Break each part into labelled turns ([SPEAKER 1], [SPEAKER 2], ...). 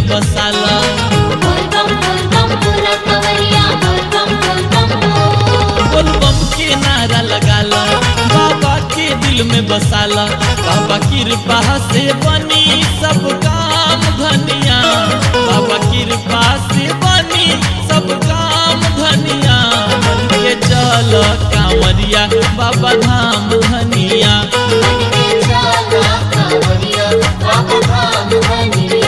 [SPEAKER 1] बसाला
[SPEAKER 2] बोल बम बोल बम बोला कवरिया बोल बम बोल बम बोल
[SPEAKER 1] बोलबम के नारा लगाला बाबा के दिल में बसाला बाबा कृपा से बनी सब काम धनिया बाबा कृपा से बनी सब काम धनिया बन के चल कांवरिया बाबा धाम धनिया
[SPEAKER 2] बन के चला कावरिया बाबा धाम धनिया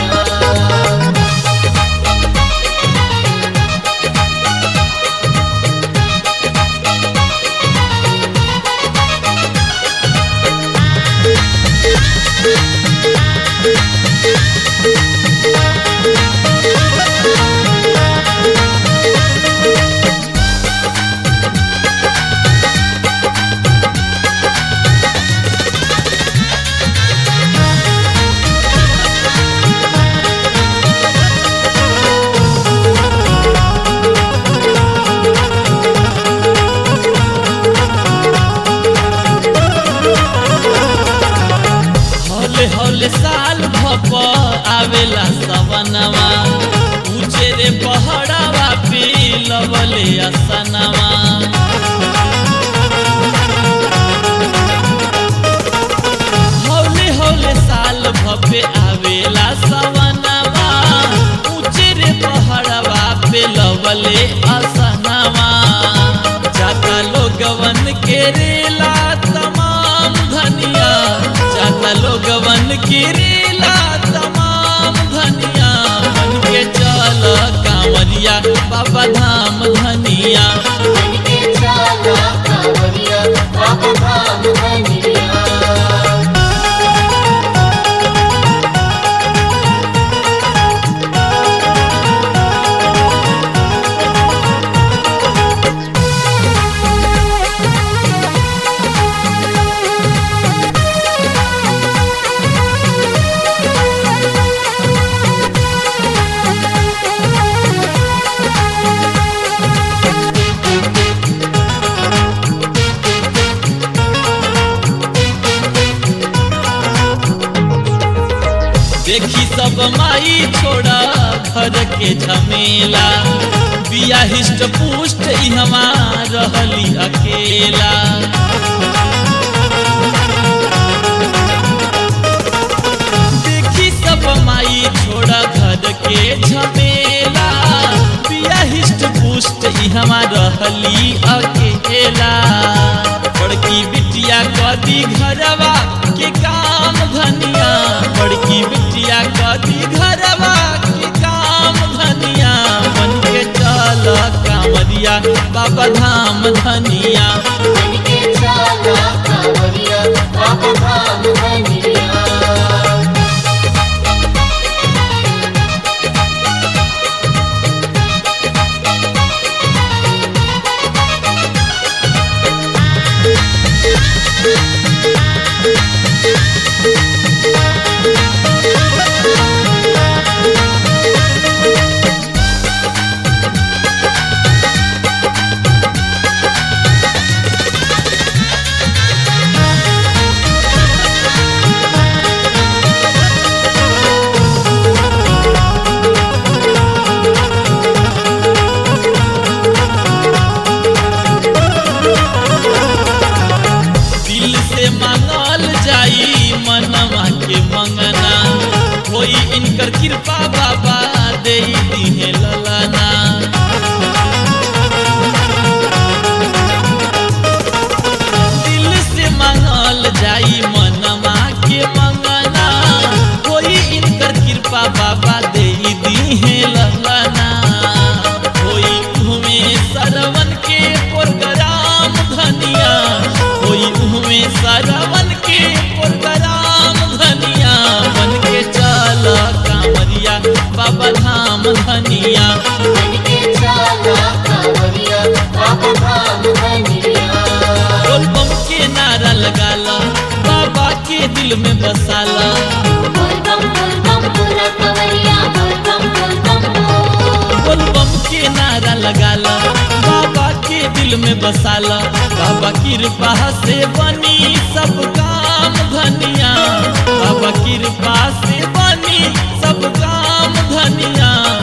[SPEAKER 1] हौले हौले साल भप आवेला सवनवा ऊंचे रे पहाड़ावा पे लवले असनवा हौले हौले साल भपे आवेला सवनवा ऊंचे रे पहाड़ावा पे लवले असनवा जाता लोगवन के रेला तमाम धनिया जाता लोगवन के रेला तमाम धनिया मन के चल कांवरिया बाबा धाम धनिया
[SPEAKER 2] बन के चला कावरिया बाबा धाम धनिया
[SPEAKER 1] देखी सब माई छोड़ा घर के झमेला बिया हिष्ट पुष्ट ई हमार रहली अकेला देखी सब माई छोड़ा घर के झमेला बिया हिष्ट पुष्ट ई हमार रहली अकेला बड़की बिटिया कदी घरवा के काम धनिया बड़की बिटिया कदी घरवा के काम धनिया बन के चल कांवरिया बाबा धाम धनिया
[SPEAKER 2] बन के चला कावरिया बाबा धाम धनिया
[SPEAKER 1] दिल से मांगल जाई मनवा के मंगना होई इनकर कृपा बाबा दे दिहे ललना दिल से मांगल जाई मनवा के मंगना होई इनकर कृपा बाबा दे दिहे ललना होई घूमे सरवन के प्रोग्राम धनिया होई घूमे सरवन के प्रोग्राम धनिया बन के चल कांवरिया बाबा धाम धनिया
[SPEAKER 2] बन के चला कावरिया बाबा धाम धनिया
[SPEAKER 1] बोलबम के नारा लगाला बाबा के दिल में बसाला
[SPEAKER 2] बोल बम बोल बम बोला कवरिया बोल बम बोल बम बोल
[SPEAKER 1] बोलबम के नारा लगाला बाबा के दिल में बसाला बाबा कृपा से बनी सब काम धनिया बाबा कृपा से बनी सब काम धनिया